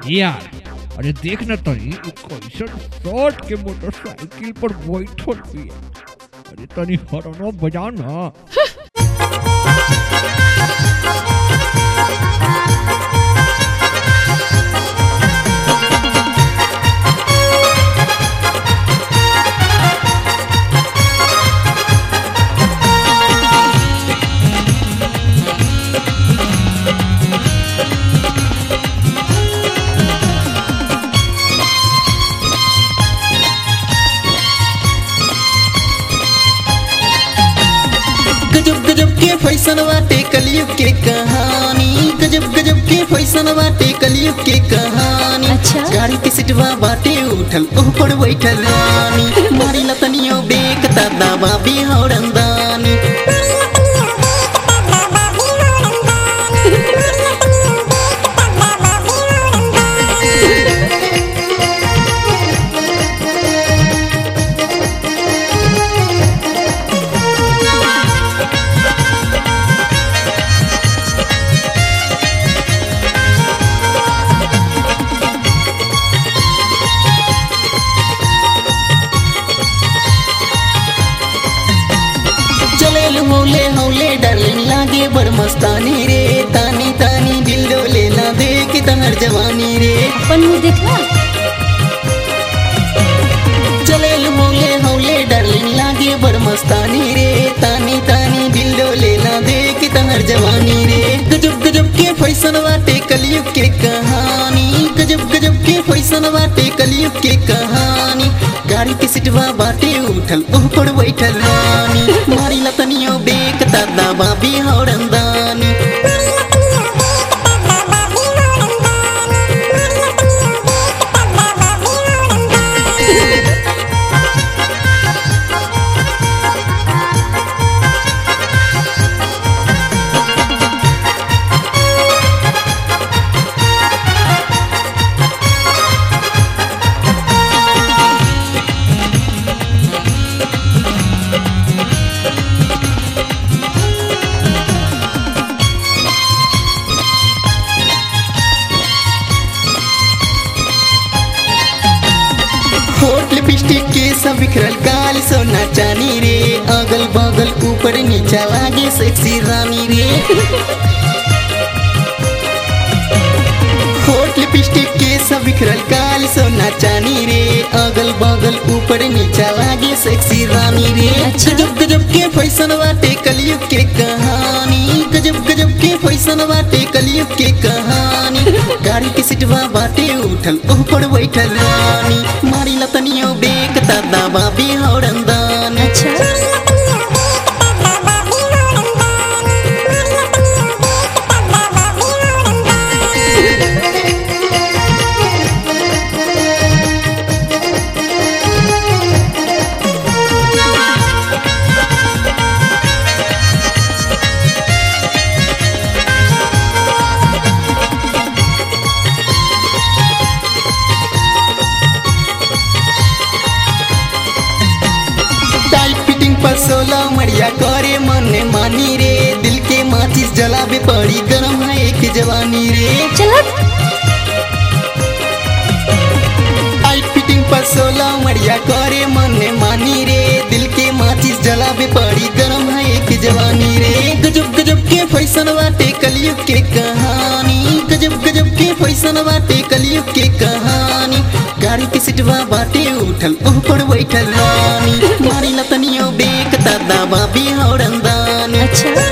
यार अरे देख न तनी इ कैसन शॉर्ट के मोटरसाइकिल पर बैठल बिया अरे तनी हरनो बजा ना गजब गजब के फैशन बाटे कलयुग के कहानी गजब गजब के फैशन बाटे कलयुग के कहानी अच्छा। गाड़ी के सिटवा बाटे उठल ओह पर बैठल रानी मारी लतनियो बेक दादा बाबी हौरंदानी चले हौले हौले डार्लिंग लागे बड़ मस्तानी रे तानी तानी दिल डोले ना देख तहर जवानी रे अपन मुंह देखा चले हौले हौले डार्लिंग लागे बड़ मस्तानी रे तानी तानी दिल डोले ना देख तहर जवानी रे गजब गजब के फैशन बाटे कलयुग के कहानी गजब गजब के फैशन बाटे कलयुग के कहानी गाड़ी के सिटवा बाटे उठल ओह पर बैठल रानी मारी लतनियो बेक दादा बाबी हौरंदानी होठ लिपस्टिक के सब बिखरल काल सोना चानी रे अगल बगल ऊपर नीचा लागे सेक्सी रानी रे होठ लिपस्टिक के सब बिखरल काल सोना चानी रे अगल बगल ऊपर नीचा लागे सेक्सी रानी रे अच्छा। गजब गजब के फैशन बाटे कलयुग के कहानी गजब गजब के फैशन बाटे कलयुग के कहानी गाड़ी के सिटवा बाटे उठल ओह पर बैठल रानी मारी लतनियो बेक दादा बाबी हौरंदान अच्छा टाइट फिटिंग पर सोलह मरिया करे मन मानी रे दिल के माचिस जलावे पड़ी गरम है एक जवानी रे चला टाइट फिटिंग पर सोलह मरिया करे मन मानी रे दिल के माचिस जलावे पड़ी गरम है एक जवानी रे गजब गजब के फैशन बाटे कलयुग के कहानी गजब गजब के फैशन बाटे कलयुग के कहानी गाड़ी के सिटवा बाटे उठल ओह पर बैठल रानी मारी लतनियो बेक दादा बाबी हौरंदान अच्छा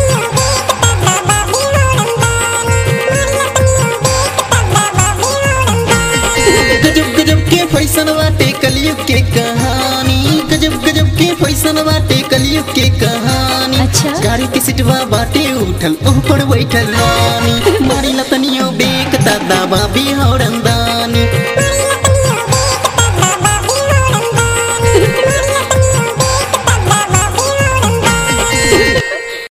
गजब गजब के फैशन बाटे कलयुग के कहानी गजब गजब के फैशन बाटे कलयुग के कहानी अच्छा। गाड़ी के सिटवा बाटे उठल ओह पर बैठल रानी मारी लतनियो बेक दादा बाबी हौरंदा